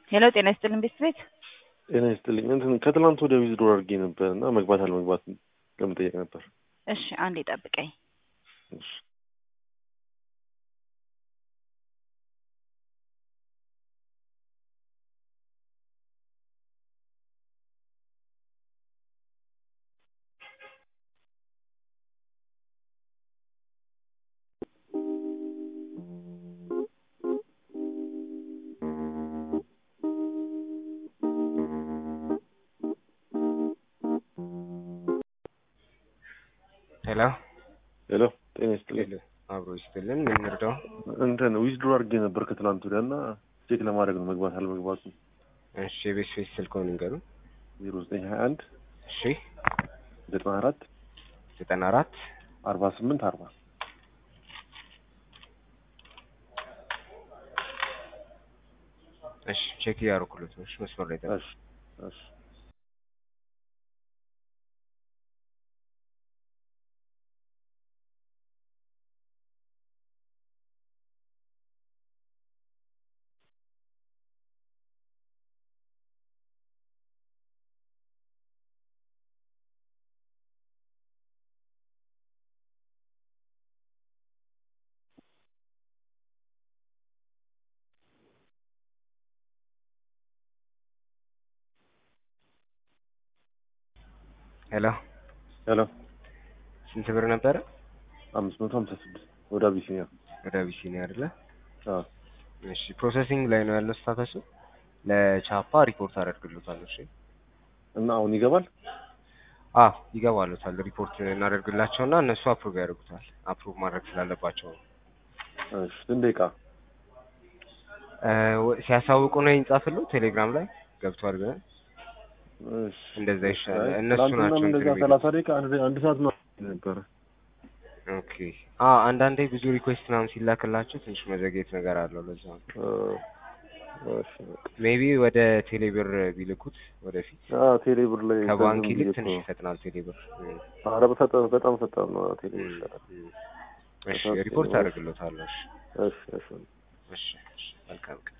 ሄሎ ጤና ይስጥልን ቤት ቤት ጤና ይስጥልኝ። እንትን ከትላንት ወደ ዊዝድሮ አድርጌ ነበር እና መግባት አለመግባት ለመጠየቅ ነበር። እሺ አንዴ ጠብቀኝ። እሺ። ሄሎ ሄሎ ጤና ይስጥልኝ። ሄሎ አብሮ ይስጥልን። ምን እንርዳው? እንትን ዊዝድሮ አድርጌ ነበር ከትላንት ወዲያ እና ቼክ ለማድረግ ነው መግባት አለመግባቱ። እሺ የቤት ፌስ ስልክዎን ንገሩ። ዜሮ ዘጠኝ ሀያ አንድ እሺ ዘጠና አራት ዘጠና አራት አርባ ስምንት አርባ እሺ ቼክ እያደረኩለት ነው። እሺ መስመር ላይ ጠብቅ። እሺ እሺ ሄሎ ሄሎ ስንት ብር ነበረ? አምስት መቶ ሀምሳ ስድስት ወደ አቢሲኒያ ወደ አቢሲኒያ አይደለ? አዎ እሺ ፕሮሰሲንግ ላይ ነው ያለው ስታተሱ። ለቻፓ ሪፖርት አደርግልዎታለሁ። እሺ እና አሁን ይገባል። አዎ ይገባሉታል። ሪፖርት እናደርግላቸውና እነሱ አፕሩቭ ያደርጉታል። አፕሩቭ ማድረግ ስላለባቸው ነው። እሺ ስንት ደቂቃ? እ ወ- ሲያሳውቁ ነው ይጻፍሉ ቴሌግራም ላይ ገብቷል ብለን እሺ እንደዛ ይሻላል። አይ፣ እነሱ ትናንትናም ናቸው እንደዛ እንትን ሰላሳ ደቂቃ አንድ አንድ ሰዓት ነው ነበረ። ኦኬ አ አንዳንዴ ብዙ ሪኩዌስት ምናምን ሲላክላቸው ትንሽ መዘግየት ነገር አለው። ለዛ ነው እ እሺ በቃ። ሜቢ ወደ ቴሌብር ቢልኩት ወደፊት አዎ ቴሌ ብር ላይ ከባንክ ከዝም ይልቅ ብዬ ትንሽ እኮ- ይፈጥናል ቴሌብር። እም፣ ኧረ በፈጣን በጣም ፈጣን ነው ቴሌ ብር ይሻላል። እም። እሺ ሪፖርት አደርግልዎታለሁ። እሺ እሺ እሺ እሺ እሺ መልካም ቀን